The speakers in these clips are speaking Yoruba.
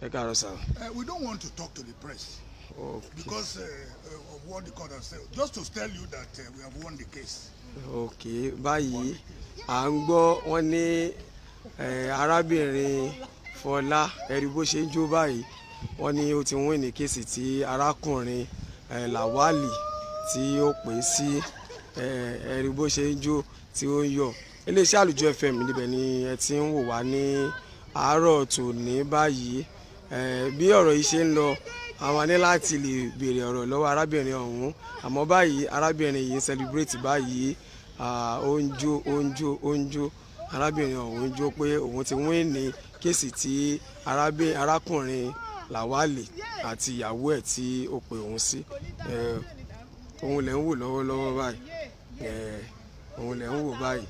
ẹ káàárọ̀ sá. Uh, we don't want to talk to the press Okay. because uh, uh, of what the court has said. Just to tell you that uh, we have won the case. ok báyìí à ń gbọ́ wọ́n ní eh, arábìnrin Fọlá ẹ̀rí bó ṣe ń jó báyìí wọ́n ní ó ti wọ́n ní kéèsì tí arákùnrin eh, Lawali tí ó pè é sí eh, ẹ̀rí bó ṣe ń jó tí ó ń yọ̀ iléeṣẹ́ àlùjọ FM níbẹ̀ ni ẹ ti ń wò wá ní àárọ̀ tòní báyìí Eh, bí ọ̀rọ̀ yìí ṣe ń lọ àwọn ní láti lè béèrè ọ̀rọ̀ lọ́wọ́ arábìnrin ọ̀hún àmọ́ báyìí arábìnrin yìí ń celebrate báyìí ah, ó ń jó ó ń jó ó ń jó arábìnrin ọ̀hún ń jó pé òun ti wín ní kéèsì tí arábìnrin arákùnrin Lawali àti ìyàwó ẹ̀ tí ó pe òun sí Eh, òun lẹ̀ ń wò lọ́wọ́lọ́wọ́ báyìí Eh, òun lẹ̀ ń wò báyìí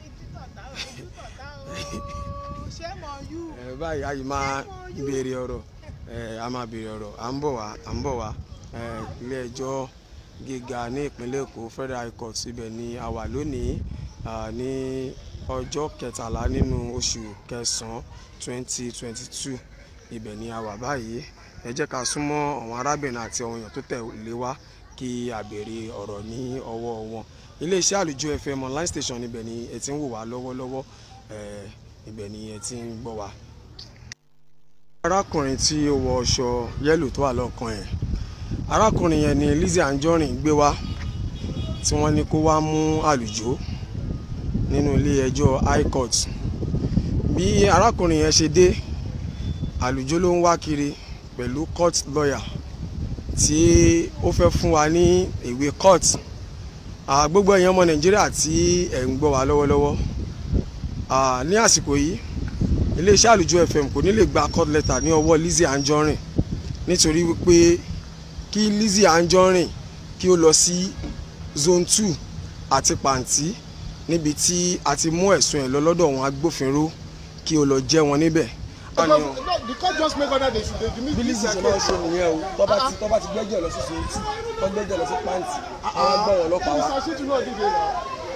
Eh, báyìí a yìí máa béèrè ọ̀rọ̀ eh, a máa béèrè ọ̀rọ̀ à ń bọ̀ wá à ń bọ̀ wá eh, ilé ẹjọ́ gíga ní ìpínlẹ̀ Èkó Federal High Court ibẹ̀ ni a wà lónìí ah, ní ọjọ́ kẹtàlá nínú oṣù kẹsàn-án twenty twenty two ibẹ̀ ni a wà báyìí ẹ jẹ́ ká súnmọ́ àwọn arábìnrin àti àwọn èèyàn tó tẹ̀lé wá kí a béèrè ọ̀rọ̀ ní ọwọ́ wọn iléeṣẹ́ àlùjọ FM online station ibẹ̀ ni ẹ ti ń wò wá lọ́wọ́lọ́wọ́ eh, ibẹ̀ ni ẹ ti ń gbọ́ wá arákùnrin tí ó wọ ọṣọ yẹ́lò tó wà lọ́kàn ẹ̀ arákùnrin yẹn ni Lizzy Anjorin gbé wá tí wọ́n ní kó wá mú àlùjó nínú ilé ẹjọ́ high court bí arákùnrin yẹn ṣe dé àlùjó ló ń wá kiri pẹ̀lú court lawyer tí ó fẹ́ fún wa ní ìwé court Ah, gbogbo èèyàn ọmọ Nàìjíríà tí ẹ̀ ń gbọ́ wa lọ́wọ́lọ́wọ́ Ah, ní àsìkò yìí iléeṣẹ́ àlùjọ fm kò ní lè gba court letter ní ọwọ́ Lizzy Anjorin nítorí wípé kí Lizzy Anjorin kí ó lọ sí zone two àti pàǹtí níbi tí a ti mú ẹ̀sùn ẹ̀ lọ lọ́dọ̀ àwọn agbófinró kí ó lọ jẹ́ wọn níbẹ̀. Because, no, the court just make order they should they dismiss bí Lizzy ṣe máa ń ṣe nìyẹn o tó bá ti tó bá ti gbẹ́jọ́ lọ sí zone two tó gbẹ́jọ́ lọ sí pàǹtí àwọn gbọ́ wọn ọlọ́pàá wa. Mr. Shitu náà dìde náà.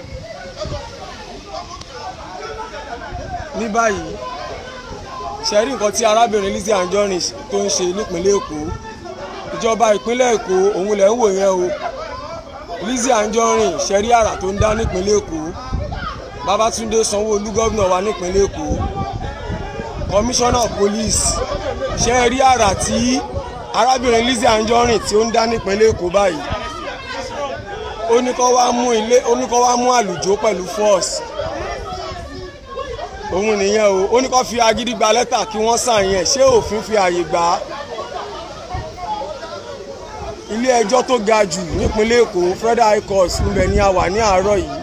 ní báyìí ṣe rí nǹkan tí arábìnrin Lizzy Anjorin tó ń ṣe nípínlẹ̀ Èkó ìjọba ìpínlẹ̀ Èkó òun lẹ̀ ń wò yẹn o Lizzy Anjorin ṣe rí àrà tó ń dá nípínlẹ̀ Èkó Babátúndé Sanwó-Olú gómìnà wa nípínlẹ̀ Èkó commissioner of police ṣe rí àrà tí arábìnrin Lizzy Anjorin tí ó ń dá nípínlẹ̀ Èkó báyìí ó ní kó wá mú ilé ó ní kó wá mú àlùjó pẹ̀lú force òun nìyẹn o ó ní kó fi agídí gba lẹ́tà kí wọ́n sàn yẹn ṣé òfin fi àyè gbà á ilé ẹjọ́ tó ga jù nípínlẹ̀ Èkó Federal High Court níbẹ̀ ni a wà ní àárọ̀ yìí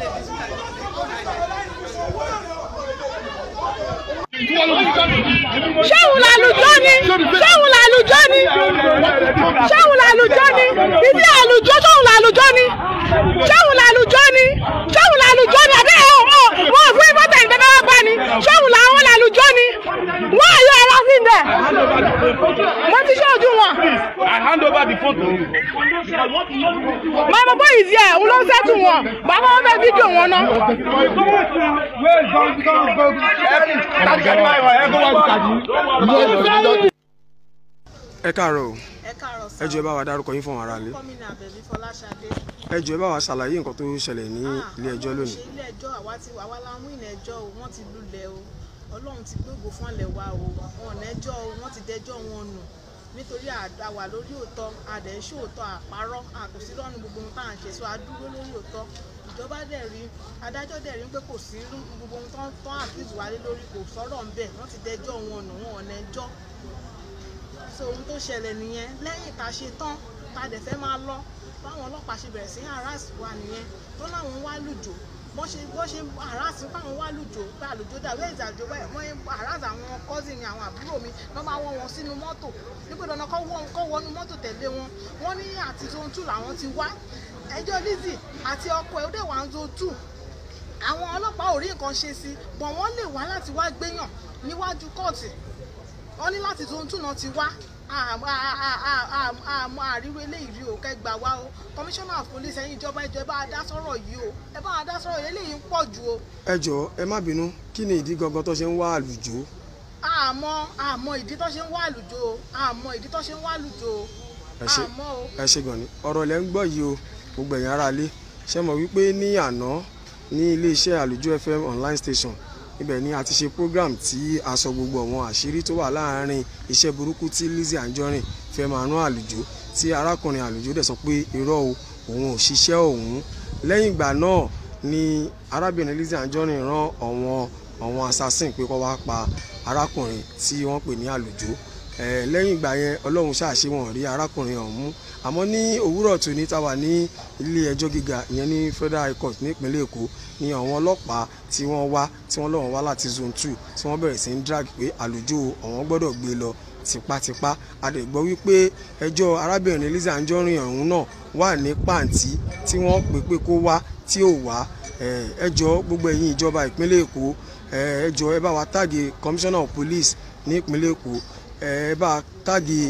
ṣéun làlùjọ ni ṣéun làlùjọ ni ṣéun làlùjọ ni ibi àlùjọ ṣéun làlùjọ ni ṣéun làlùjọ ni ṣéun làlùjọ ni àbí ẹ ọ wọn fún ìfọtẹ ìgbẹ́fẹ́ wá bá ni ṣéun làwọn làlùjọ ni wọn àyọ ẹ̀rọ sí bẹ̀ mo ti ṣe ojú wọn. I hand over the phone to you. my mama is here òun ló ń sẹ́tù wọn bàbá wọn fẹ́ fídíò wọn náà. ẹ káàárọ̀ o ẹ káàárọ̀ ẹ jọ̀ọ́ ẹ bá wa dárúkọ yín fún àwọn aráalé gómìnà Àbẹ̀bí Fọláṣadé ẹ jọ̀ọ́ ẹ bá wa ṣàlàyé nǹkan tó ṣẹlẹ̀ ní ilé ẹjọ́ lónìí. ṣe ilé ẹjọ́ àwa ti àwa la mú ilé ẹjọ́ o wọ́n ti lulẹ̀ o Ọlọ́run ti gbógo fún ọ̀lẹ̀ wa o wọn lẹ́jọ́ o wọ́n ti dẹjọ́ wọn nù nítorí àwà lórí òótọ́ àdẹ̀ ń ṣòótọ́ àparọ́ àkòsí lọ́nu gbogbo ohun tá à ń ṣe so adúró lórí òótọ́ ìjọba dẹ̀ rí adájọ́ dẹ̀ rí pé kò sí gbogbo ohun tán tán àfíìsì wálé lórí kò sọ̀rọ̀ ń bẹ̀ wọ́n ti dẹjọ́ wọn nù wọn ò lẹ́jọ́ so ohun tó ṣẹlẹ̀ nìyẹn lẹ́yìn tá a ṣe tán tá a dẹ̀ fẹ́ máa lọ báwọn ọlọ́pàá ṣe bẹ̀rẹ̀ sí harass wa nìyẹn tó láwọn wá lùjò bọ́n ṣe bọ́n ṣe harass báwọn wá lùjò pé àlùjò dà wẹ́ẹ̀ ìzàjò báyìí wọ́n harass àwọn cousin mi àwọn àbúrò mi wọ́n máa wọ́n wọn sínú mọ́tò nígbà dandan kọ́ wọ́n kọ́ wọnú mọ́tò tẹ̀lé wọn wọ́n ní àti zone two làwọn ti wá ẹjọ́ Lizzy àti ọkọ ẹ̀ ó dẹ̀ wá ń zone two àwọn ọlọ́pàá ò rí nǹkan ṣe sí bọ̀ wọ́n lè wá láti wá gbéyàn níwájú kóòtù wọ́n ní láti zone two náà ti wá àmọ́ àríwé eléyìí rí o kẹ́ gbà wá o commissioner of police ẹ̀yin ìjọba ẹjọ́ ẹ bá wa dá sọ́rọ̀ yìí o ẹ bá wa dá sọ́rọ̀ yìí eléyìí ń pọ̀ jù o. ẹ jọ̀ọ́ ẹ má bínú kí ni ìdí gangan tó ṣe ń wá àlùjó àmọ́ àmọ́ ìdí tó ṣe ń wá àlùjọ o àmọ́ ìdí tó ṣe ń wá àlùjọ o ẹ ṣe àmọ́ o. ẹ ṣe gan ni ọ̀rọ̀ lẹ́ ń gbọ́ yìí o gbogbo ẹ̀yin ará ilé ṣe mọ̀ wípé ní àná ní iléeṣẹ́ àlùjọ fm online station ibẹ̀ ni a ti ṣe program tí a sọ gbogbo àwọn àṣírí tó wà láàárín iṣẹ́ burúkú tí Lizzy Anjorin fẹ́ máa rán àlùjọ tí arákùnrin àlùjọ dẹ̀ sọ pé irọ́ o òun ò ṣiṣẹ́ òun lẹ́yìn ìgbà náà ni arábìnrin Lizzy Anjorin rán àwọn àwọn assassin pé kó wá pa arákùnrin tí wọ́n pè ní àlùjọ ẹ lẹ́yìn ìgbà yẹn ọlọ́run ṣàṣe wọn rí arákùnrin ọ̀hún àmọ́ ní òwúrọ̀ tòní tá wà ní ilé ẹjọ́ gíga ìyẹn ní federal high court nípínlẹ̀ èkó ni àwọn ọlọ́pàá tí wọ́n wá tí wọ́n lọ́wọ́ wá láti zone two tí wọ́n bẹ̀rẹ̀ sí ń drag pé àlùjọ ọ̀wọ́n gbọ́dọ̀ gbé lọ tipátipá a dẹ̀ gbọ́ wípé ẹjọ́ arábìnrin Lizzy Anjorin ọ̀hún náà wà ní pàǹtí tí wọ́n pè pé kó wá tí ò wá ẹjọ́ gbogbo ẹ̀yin ìjọba ìpínlẹ̀ èkó ẹjọ́ ẹ bá wa táàgì commissioner of police ní ìpínlẹ̀ èkó ẹ bá táàgì.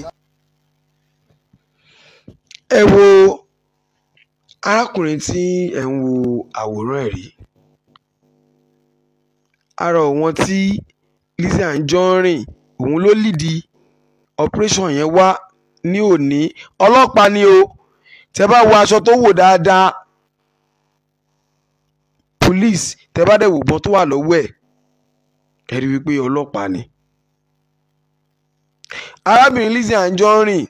ẹ wo arákùnrin tí ẹ ń wo àwòrán ẹ̀ rí ara wọn tí Lizzy Anjorin òun ló lìdí operation yẹn wá ní òní ọlọ́pàá ni o tẹ bá wo aṣọ tó wò dáadáa police tẹ bá dẹ̀ wò bọ́n tó wà lọ́wọ́ ẹ̀ ẹ rí wípé ọlọ́pàá ni arábìnrin Lizzy Anjorin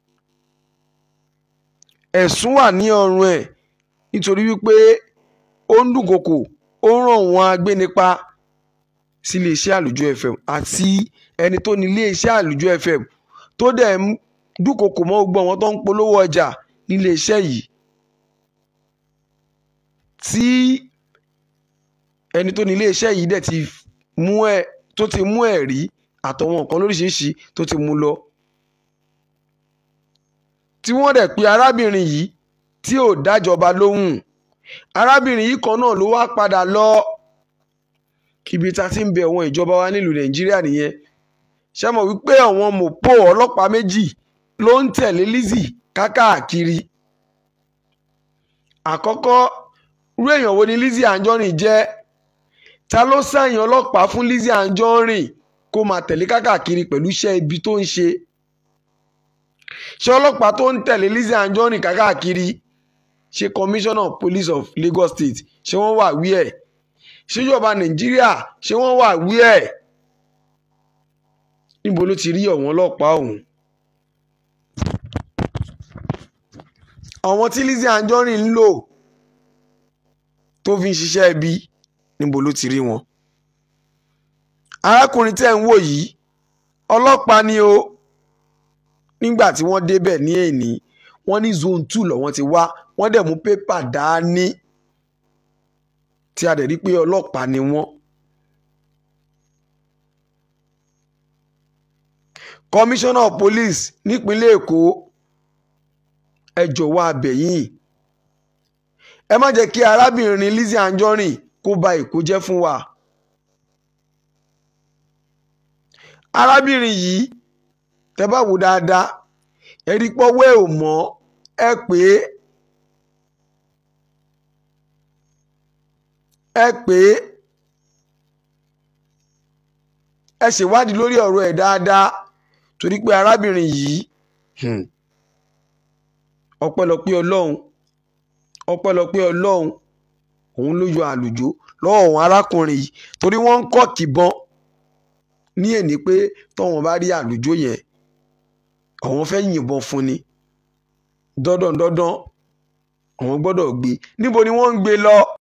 ẹ̀sùn wà ní ọrùn ẹ̀ nítorí wípé ó ń dúnkokò ó ń ràn wọ́n agbénipa sí iléeṣẹ́ àlùjọ fm àti ẹni tó ní iléeṣẹ́ àlùjọ fm tó dẹ̀ ń dúnkokò mọ́ gbogbo àwọn tó ń polówó ọjà nílé iṣẹ́ yìí tí ẹni tó ní ilé iṣẹ́ yìí dẹ̀ ti mú ẹ tó ti mú ẹ̀rí àtọwọn nǹkan lóríṣiríṣi tó ti mú lọ tí wọ́n dẹ̀ pe arábìnrin yìí tí ò dájọba lóhùn arábìnrin yìí kan náà ló wá padà lọ ibi tá a ti ń bẹ àwọn ìjọba wa nílùú nàìjíríà nìyẹn ṣé mọ̀ wípé àwọn mọ̀pọ̀ ọlọ́pàá méjì ló ń tẹ̀lé Lizzy kákàkiri àkọ́kọ́ irú èèyàn wo ni Lizzy Anjorin jẹ́ ta ló sẹ́yìn ọlọ́pàá fún Lizzy Anjorin kó máa tẹ̀lé kákàkiri pẹ̀lú iṣẹ́ ibi tó ń ṣe ṣé ọlọ́pàá tó ń tẹ̀lé Lizzy Anjorin kákàkiri ṣe commissioner of police of Lagos State ṣé wọ́n wà wí ẹ̀ ṣèjọba Nàìjíríà ṣé wọ́n wà wí ẹ̀ níbo ló ti rí ọ̀wọ́n ọlọ́pàá ọ̀hún àwọn tí Lizzy Anjorin ń lò tó fi ń ṣiṣẹ́ ibi níbo ló ti rí wọn. arákùnrin tẹ́ ń wò yìí ọlọ́pàá ni o nígbà tí wọ́n débẹ̀ ní èní wọ́n ní zone two lọ́wọ́n ti wá wọ́n dẹ̀ mú pépà dání tí a dẹ̀ rí pé ọlọ́pàá ni wọ́n. commissioner of police nípínlẹ̀ èkó ẹ jọ̀wọ́ abẹ̀yìn ẹ má jẹ́ kí arábìnrin Lizzy Anjorin kó ba èkó jẹ́ fún wa. arábìnrin yìí tẹ́ bá wò dáadáa ẹ rí pọ́wọ́ ẹ̀ ò mọ́ ẹ pé ẹ pé ẹ ṣèwádìí lórí ọ̀rọ̀ ẹ̀ dáadáa torí pé arábìnrin yìí ọpẹ́lọpẹ́ Ọlọ́run ọpẹ́lọpẹ́ Ọlọ́run òun ló yọ àlùjọ lọ́wọ́ òun arákùnrin yìí torí wọ́n ń kọ́ kìbọn ní èní pé tọ́wọ́n bá rí àlùjọ yẹn àwọn fẹ́ yìnbọn fún ni dandan dandan àwọn gbọ́dọ̀ gbé níbo ni wọ́n ń gbé lọ